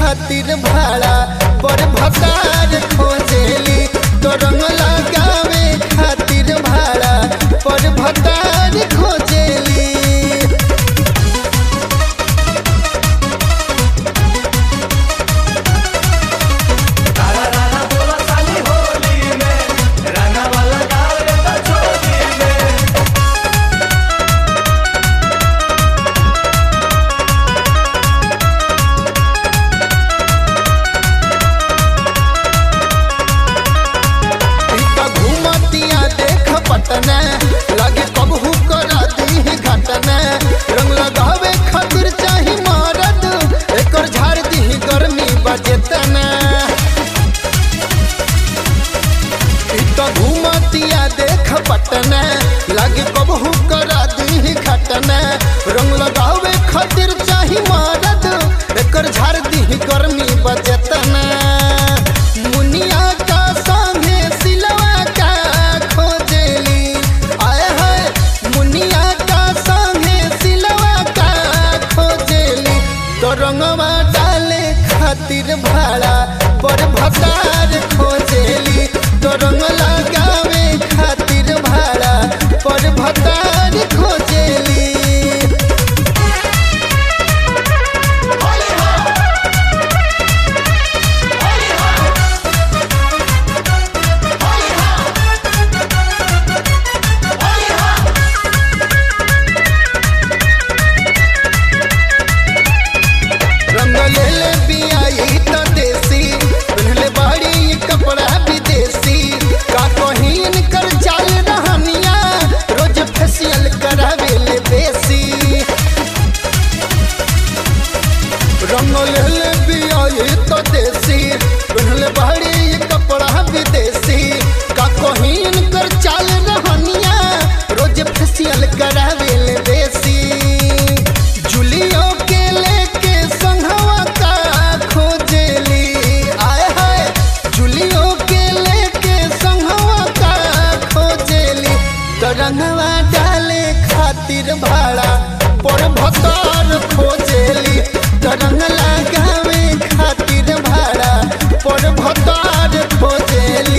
खातिर भाड़ा पर भतार खोजेली तो रंग लगावे खातिर भाड़ा पर भतार खोजेली राना राना बोला साली होली में रंगा वाला डाल देता चोली में टीका घूमतिया देख पटना लगे कबहू करा दी घटना रंग लगावे खातिर चाही मरद एकर झाड़ दी गर्मी बजेतना टीका घूमतिया देख पटना लगे कबहू करा दी घटना रंग लगावे खातिर चाही मरद एकर झाड़ दी गर्मी बजेतना मुनिया का संगे सिलवा का खोजेली आए हाय मुनिया का संगे सिलवा का खोजेली तो रंगवा डाले खातिर भाड़ा पर भतार खोजेली तो रंग लगावे खातिर भाड़ा पर भतार खोजेली रंग ले ले बियाई त देसी पहनले बाड़ी ये कपड़ा विदेशी का कहीन कर चाल रहनिया रोज फेशियल करावे ले बेसी रंग ले ले बियाई त देसी पहनले बाड़ी ये कपड़ा विदेशी का कहीन कर चाल रहनिया रोज फेशियल करावे ले बेसी जुलियो के लेके संघवा का खोजेली आए हाय जुलियो के लेके संघवा का खोजेली तो रंगवा डाले खातिर भाड़ा पर भतार खोजेली तो रंग लगावे खातिर भाड़ा पर भतार खोजेली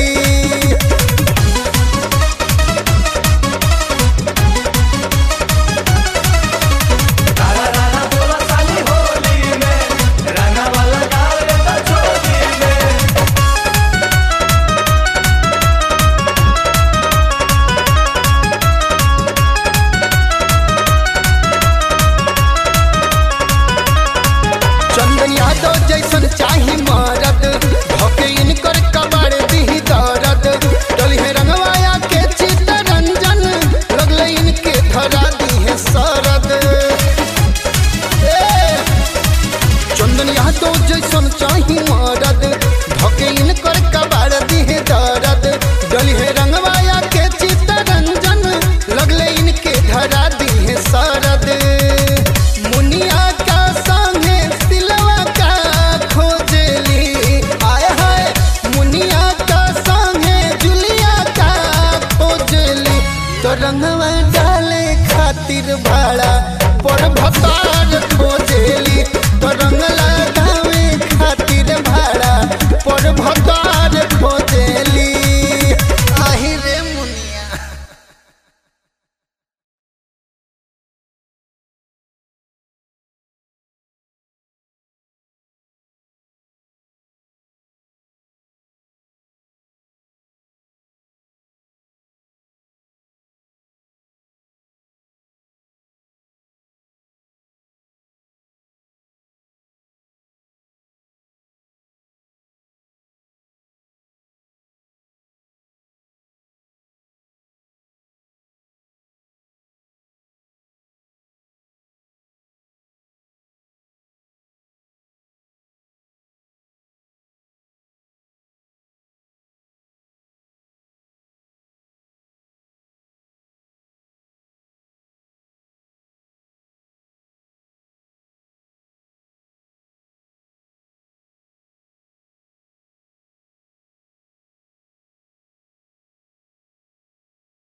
राना राना बोला साली होली में रंगा वाला डाल देता चोली में चंदन यादव जैसन चाही मरद भके इनकर कबाड़ दी दर्द डली है रंगवाया के चितरंजन लगले इनके धरा दी है सरद ए, चंदन यादव जैसन चाही मरद भके इनकर कबाड़ दी है दर्द डली है रंगवाया के चितरंजन लगले इनके धरा दी है सरद मुनिया का संगे सिलवा का खोजेली आए हाय मुनिया का संगे जुलिया का खोजेली तो रंगवा डाले खातिर भाड़ा पर भतार खोजेली तो रंग लगावे खातिर भाड़ा पर भतार